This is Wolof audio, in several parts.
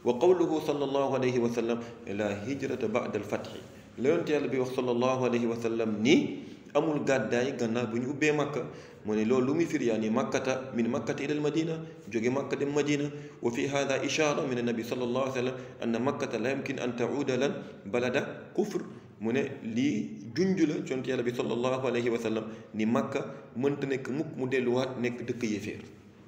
wa qawluhu sallallahu alayhi wa sallam la hijrata ba'da al-fathi la yonent yàlla bi wax sallallahu alayhi wa sallam ni amul gàddaay gannaaw bu ñu ubbee makka mu ne loolu lu muy firi yaa ni makkata min makkata ila almadina jóge makka dem madina wa fi hada ishara min annabi sallallahu alayhi wa sallam anna makkata la yumkin an tauda lan balada kufr mu ne lii junj la yonent yàlla bi sallallahu alayhi wa sallam ni makka mënta nekk mukk mu delluwaat nekk dëkk yéeféer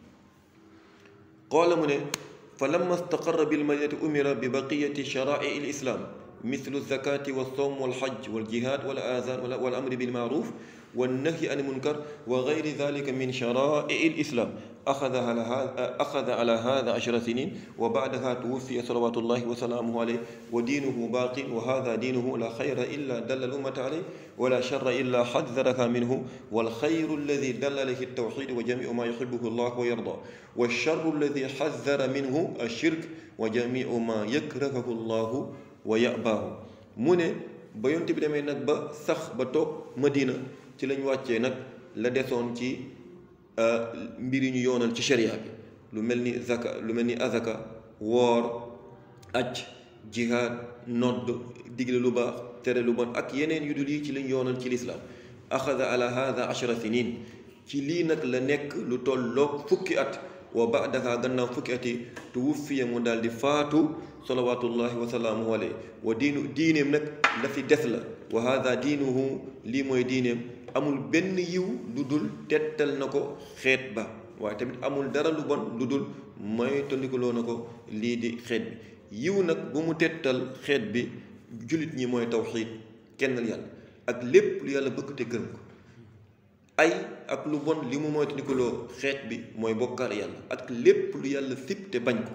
qaala mu ne fa lamma staqarra bilmadinati umira bi baqiyati sharaai lislam مثل الزكاة والصوم والحج والجهاد والآذان والأمر بالمعروف والنهي عن المنكر وغير ذلك من شرائع الإسلام أخذ على هذا أخذ على هذا عشر سنين وبعدها توفي صلوات الله وسلامه عليه ودينه باق وهذا دينه لا خير إلا دل الأمة عليه ولا شر إلا حذرها منه والخير الذي دل عليه التوحيد وجميع ما يحبه الله ويرضى والشر الذي حذر منه الشرك وجميع ما يكرهه الله wa yabaahu mu ne ba yonte bi demee nag ba sax ba toog madina ci lañ wàccee nag la desoon ci mbir yi ñu yoonal ci sharia bi lu mel ni zaka lu mel ni azaka woor aj jihaad nodd digle lu baax tere lu bon ak yeneen yu dul yi ci lañ yoonal ci lislaam axada ala hada ashara sinin ci lii nag la nekk lu tolloog fukki at wa baadaha gannaaw fukki at yi tuwuffiya mu daal di faatu salawatullahi wa salaamuhu alayhi wa diinu diineem nag la fi des la wa hada diinuhu lii mooy diineem amul benn yiw lu dul tettal na ko xeet ba waaye tamit amul dara lu bon lu dul mooy tondikuloo na ko lii di xeet bi yiw nag bu mu tettal xeet bi jullit ñi mooy tawxiid kennal yàlla ak lépp lu yàlla bëgg te gërëm ko ay ak lu bon li mu mooy tondikuloo xeet bi mooy bokkaal yàlla ak lépp lu yàlla sib te bañ ko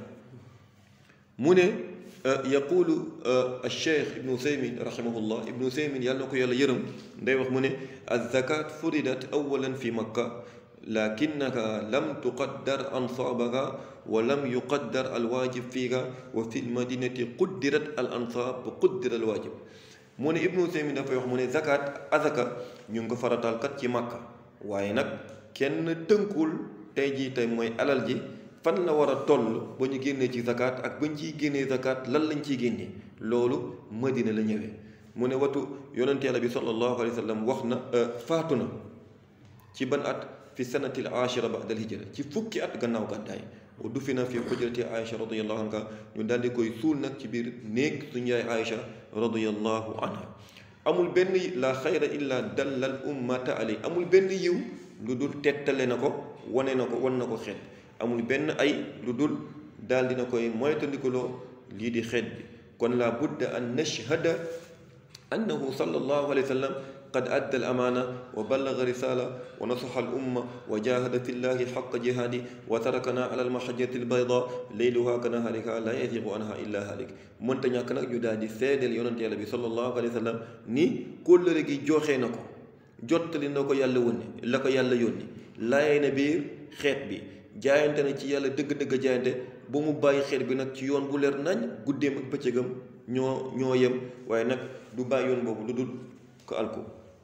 mu ne yaqulu alcheikh ibnu usaymin rahimahullah ibnu usaymin yàlla na ko yàlla yërëm nday wax mu ne alzakat furidat awalan fi makka lakinnaha lam tuqaddar ansaabaha wa lam yuqaddar alwaajib fiiha wa fi lmadinati quddirat al ansaab wa quddira alwaajib mu ne ibnu usaymin dafay wax mu ne zakat azaka ñu ngi ko farataal kat ci makka waaye nag kenn tënkul tey jii tey mooy alal ji fan la war a toll ba ñu génnee ci zakat ak ba ñu ciy génnee zakat lan lañ ciy génnee loolu madina la ñëwee mu ne watu yonente yàlla bi sallallahu alayhi wa sallam wax na faatu na ci ban at fi sanatil ashira ba'da al hijra ci fukki at gannaaw gàddaay wa dufina fi xujrati aïcha radiallahu anha ñu daldi koy suul nag ci biir néeg suñu yaay aïcha radiallahu anha amul benn la xayra illa dallal ummata alay amul benn yiw lu dul tettale na ko wane na ko wan na ko xeet amul benn ay lu dul daal dina koy moytandikuloo lii di xeet bi kon la budda an nashhada annahu sallallahu alayhi wa sallam qad adda al amaana wa ballaga risala wa nasaxa al umma wa jahada fi llahi xaqa jihaadi wa tarakana ala almahajati albayda leyluha ka nahaariha la yazigu anha illa halik mënta ñàkk nag ñu daal di seedeel yonante yàlla bi sallallahu alayhi wa sallam ni kóllëre gi joxee na ko jottali na ko yàlla wónni la ko yàlla yónni laayee na biir xeet bi jaayante na ci yàlla dëgg-dëgg jaayante ba mu bàyyi xeet bi nag ci yoon bu leer nañ guddeem ak bëccëgam ñoo ñoo yem waaye nag du bàyyi yoon boobu lu dul ko alko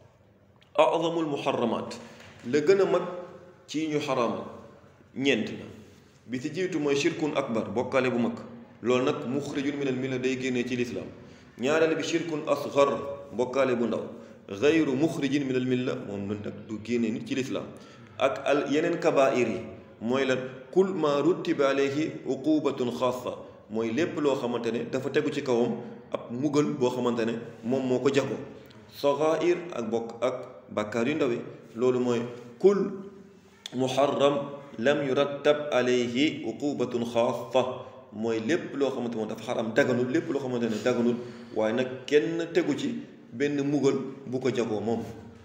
azamul muharramat la gën a mag ci ñu xaraamal ñeent la bi ci jiitu mooy shirkun akbar bokkaale bu mag loolu nag muxrijun minal milla day génnee ci lislaam ñaareel bi shirkun asgar bokkaale bu ndaw gayru muxrijin minal milla moom nag du génnee nit ci lislaam ak al yeneen kabair yi mooy lan kul ma rutiba alayhi uqubatun xaasa mooy lépp loo xamante ne dafa tegu ci kawam ab mugal boo xamante ne moom moo ko jago sagair ak bokk ak bàkkaar yu ndawi loolu mooy kul muharram lam yurattab alayhi uqubatun xaasa mooy lépp loo xamante moom dafa xaram daganul lépp loo xamante ne daganul waaye nag kenn tegu ci benn mugal bu ko jagoo moom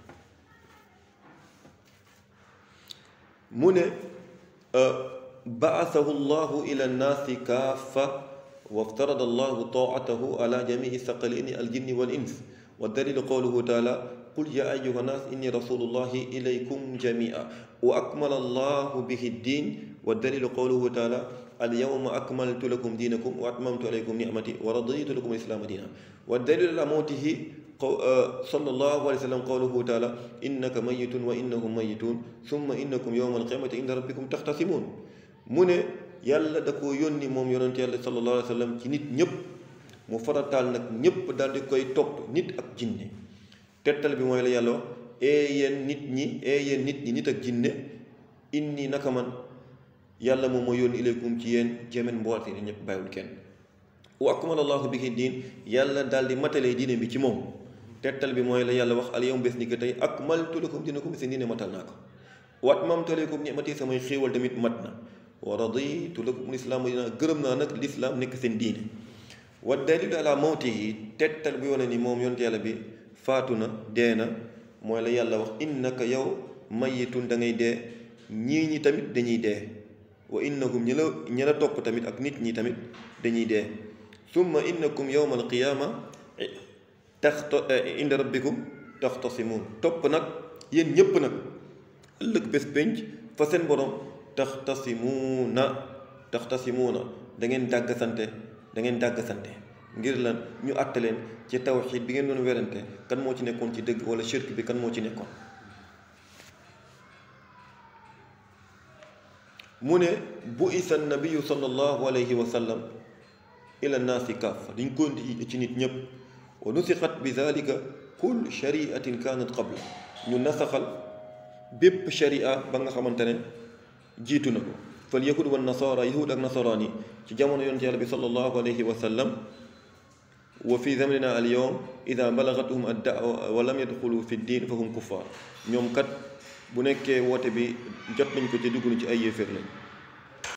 mu ne baasahu llahu ila nnaasi kaafa waftarada allahu taatahu ala jamii saqalaini aljinni wal ins wa dalilu qawluhu taala qul ya ayuha nnaas inni rasulullahi ilaykum jamia wa akmala allahu bihi ddin wa dalilu qawluhu taala alyawma akmaltu lakum dinakum wa atmamtu alaykum nicmati wa raditu lakum alislaama diina wa dalilu ala mawtihi sallallahu alayhi wa sallam qawluhu taala innaka mayitun wa innahum mayitun summa innakum yowma alqiyamati inda rabbikum taxtasimuun mu ne yàlla da ko yónni moom yonent yàlla sallallahu alayhi wa sallam ci nit ñëpp mu farataal nag ñëpp daal di koy topp nit ak jinne tettal bi mooy la yàlla wax ee yéen nit ñi ee yéen nit ñi nit ak jinne inni naka man yàlla moom moo yónni ilaykum ci yéen jémen mboolate ni ñëpp bàyyiwul kenn wa akmala allahu bihi diin yàlla daal di matalee diine bi ci moom tettal bi mooy la yàlla wax al yawm bés ni ko tey akmaltu lakum dinakum seen diine matal naa ko wa atmamtu alaykum ni'mati samay xéewal tamit mat na wa raditu lakum lislaam dina gërëm naa nag lislaam nekk seen diine wa dalilu ala mawtihi tettal bi wane ni moom yonent yàlla bi faatu na dee na mooy la yàlla wax innaka yow mayitun da ngay dee ñii ñi tamit dañuy dee wa innahum ñi la ñi la topp tamit ak nit ñi tamit dañuy dee summa innakum yawma alqiyaama taxta inda rabbikum taxtasimuun topp nag yéen ñépp nag ëllëg bés pénc fa seen borom taxtasimuuna taxtasimuuna da ngeen dàggasante da ngeen dàggasante ngir lan ñu àtte leen ci tawxiid bi ngeen doon werante kan moo ci nekkoon ci dëgg wala shirk bi kan moo ci nekkoon mu ne bu isa nabiyu sallallahu alayhi wa sallam ila naasi kaafa dañ ko indi ci nit ñëpp wa nusixat bi dalika kull shariatin kaanat qabla ñu nasaxal bépp sharia ba nga xamante ne jiitu na ko fal yahud wa nasara yahud ak nasaraan yi ci jamono yonent yàlla bi sallallahu alayhi wa sallam wa fi zamanina al yawm ida balagathum ad daawa wa lam yadxulu fi ddin fa hum kuffar ñoom kat bu nekkee woote bi jot nañ ko ci dugg ci ay yéeféer lañ